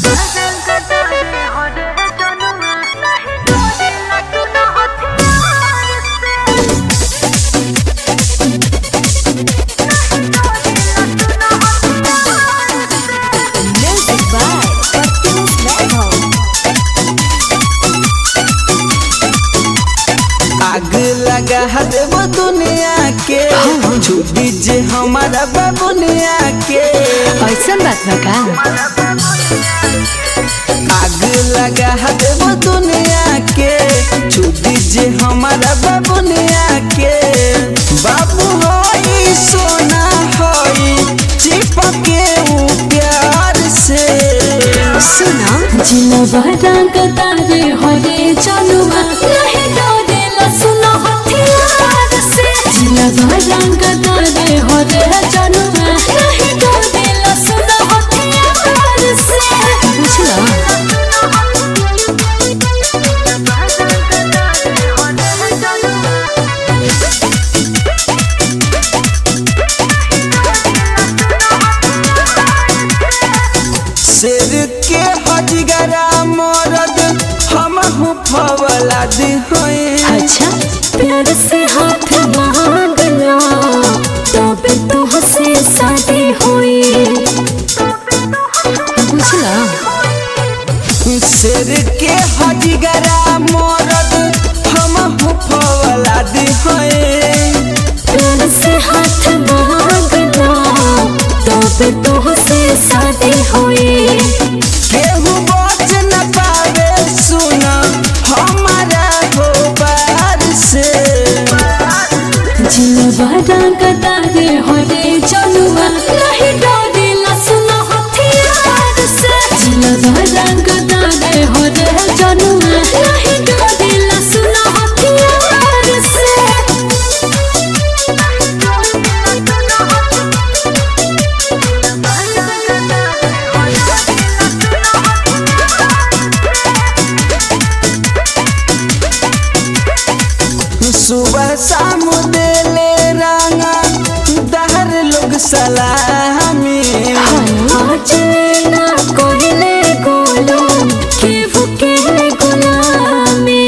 Music by Optimus Metal. आग लगा देव दुनिया के छुट्टी जे हमारा बाबुनिया के ऐसन बात बा का आग लगा देव दुनिया के छुट्टी जे हमारा बाबुनिया के बाबू होई सोना होई चिपके ऊ प्यार से सुना जिलबा रंग तारे हरे चनुमा नहीं डरेला सुनो हथियार से जिलबा रंग तारे हरे चनुमा नहीं डरेला सुनो हथियार से बुझला शेर के हजगरा मरद हम फवला दी अच्छा प्यार से हाथ मांगना तबे तो हसे शादी हुई बुझला शेर के हजगरा मरद हम फवला दी प्यार से हाथ मांगना तबे तो हसे शादी हुई केहू बच न पावे सुन हमारा हो बार से जिलबा रंग तारे हरे चनुआ नहीं डरेला सुनो हथियार से जिलबा रंग तारे हरे चनुआ नहीं डरेला सुनो हथियार से सुबह शाम देले रंगा दहर लोग सलामी आज ना कोहिले गोलो के भुके गुलामी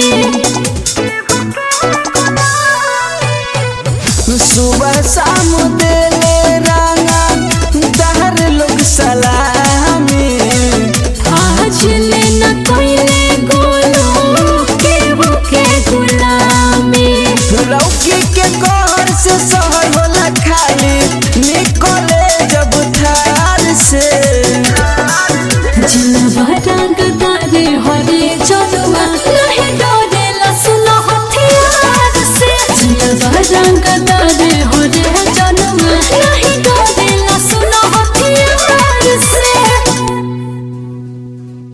सुबह शाम देले रंगा दहर लोग सलामी आज लेना कोहिले गोलो के भुके गुलामी लौकी के कहर से शहर होला खाली निकले जब थार से जिलबा रंग तारे हरे चनुआ नहीं डरेला सुनो हथियार से जिलबा रंग तारे